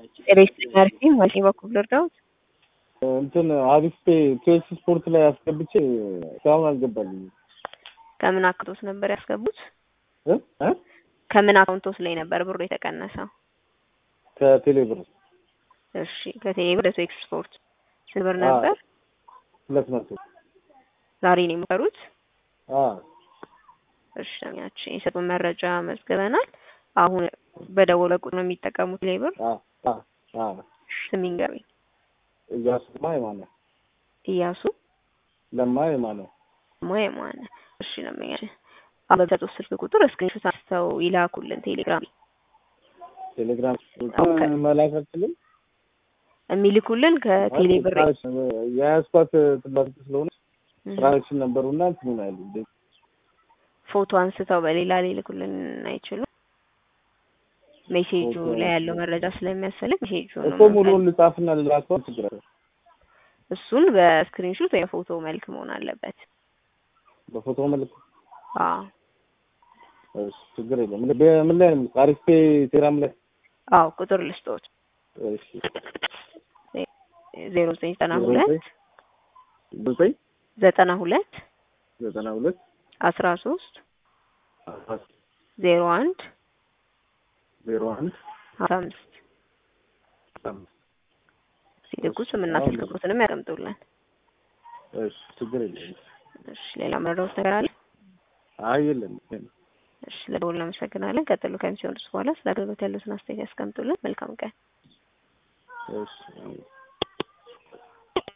ሬስቶራንት አርፊ ማሽኔ በኩል ልርዳዎት? እንትን አሪፍ ቼልሲ ስፖርት ላይ አስገብቼ እስካሁን አልገባልኝም። ከምን አካውንቶስ ነበር ያስገቡት? እ እ ከምን አካውንቶስ ላይ ነበር ብሩ የተቀነሰው? ከቴሌ ብር እሺ ከቴሌ ብር ወደ ቴክስ ስፖርት ስንት ብር ነበር? ሁለት መቶ ዛሬ ነው የሞከሩት? አ እሺ ያችን የሰጡን መረጃ መዝግበናል። አሁን በደወለ ቁጥር ነው የሚጠቀሙት ቴሌ ብር? አ አ አ ስም ይንገሩኝ። እያሱ ለማ የማነ እያሱ ለማ የማነ ማ የማነ እሺ ነው የሚያች አሁን በሰጡት ስልክ ቁጥር ስክሪንሾት አንስተው ይላኩልን ቴሌግራም ቴሌግራም ኦኬ። መላክ አልችልም። የሚልኩልን ከቴሌ ብር የያዝኳት ትላልቅ ስለሆነ ትራንዛክሽን ነበሩና እንትኑ ነው ያሉ ፎቶ አንስተው በሌላ ሊልኩልን አይችሉም። ሜሴጁ ኦኬ። ላይ ያለው መረጃ ስለሚያስፈልግ ሜሴጁ ነው እኮ ሙሉውን ልጻፍና ልላከው ችግር አለ። እሱን በስክሪንሾት ወይ ፎቶ መልክ መሆን አለበት። በፎቶ መልክ አዎ እሺ፣ ችግር የለም። ምን በምን ላይ ነው? አሪፍ ፔ ቴራም ላይ አዎ ቁጥር ልስጦት እሺ፣ ዜሮ ዘጠኝ ዘጠና ሁለት ዘጠኝ ዘጠና ሁለት ዘጠና ሁለት አስራ ሶስት ዜሮ አንድ ዜሮ አንድ አስራ አምስት ሲልኩ ስምና ስልክ ቁጥርንም ያቀምጡልን። እሺ፣ ችግር የለም። እሺ ሌላ መረዳት ነገር አለ? አይ የለም። እሺ ለደወል እናመሰግናለን። ቀጥሎ ከሚሲዮን በኋላ ስለ አገልግሎት ያሉትን አስተያየት ያስቀምጡልን። መልካም ቀን። እሺ